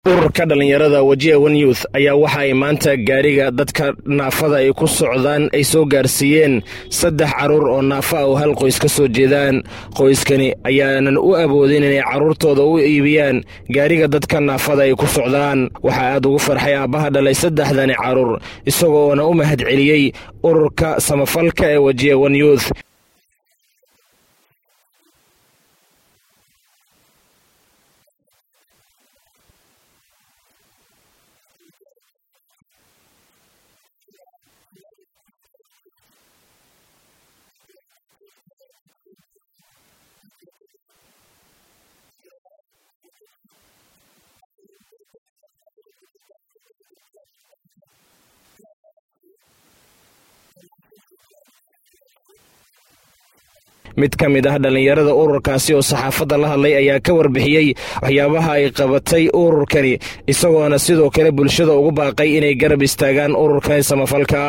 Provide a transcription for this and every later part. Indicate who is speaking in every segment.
Speaker 1: ururka dhallinyarada wajiha one youth ayaa waxa ay maanta gaariga dadka naafada ay ku socdaan ay soo gaarsiiyeen saddex carruur oo naafa ah oo hal qoys ka soo jeedaan qoyskani ayaanan u awoodin inay carruurtooda u iibiyaan gaariga dadka naafada ay ku socdaan waxaa aad ugu farxay aabbaha dhalay saddexdani carruur isagoona u mahad celiyey ururka samafalka ee wajiha one youth mid ka mid ah dhallinyarada ururkaasi oo saxaafadda la hadlay ayaa ka warbixiyey waxyaabaha ay qabatay ururkani isagoona sidoo kale bulshada ugu baaqay inay garab istaagaan ururkani samafalka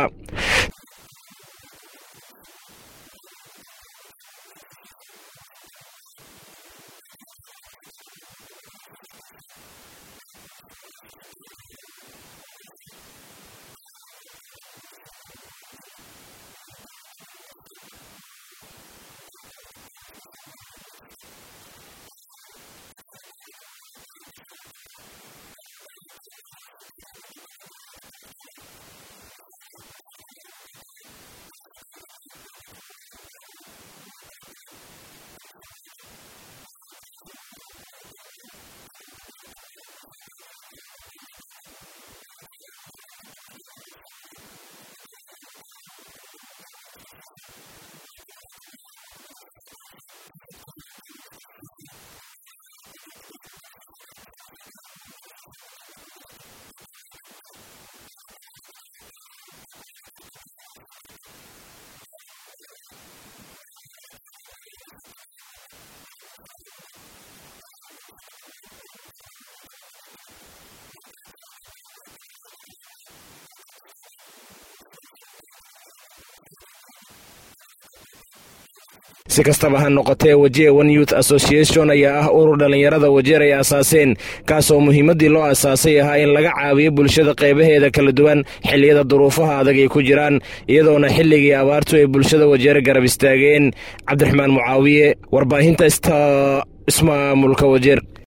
Speaker 1: si kastaba ha noqotee wajiha one youth association ayaa ah urur dhallinyarada wajeer ay aasaaseen kaasoo muhiimaddii loo aasaasay ahaa in laga caawiyo bulshada qaybaheeda kala duwan xilliyada duruufaha adag ay ku jiraan iyadoona xilligii abaartu ay bulshada wajeere garab istaageen cabdiraxmaan mucaawiye warbaahinta sta ismaamulka wajeer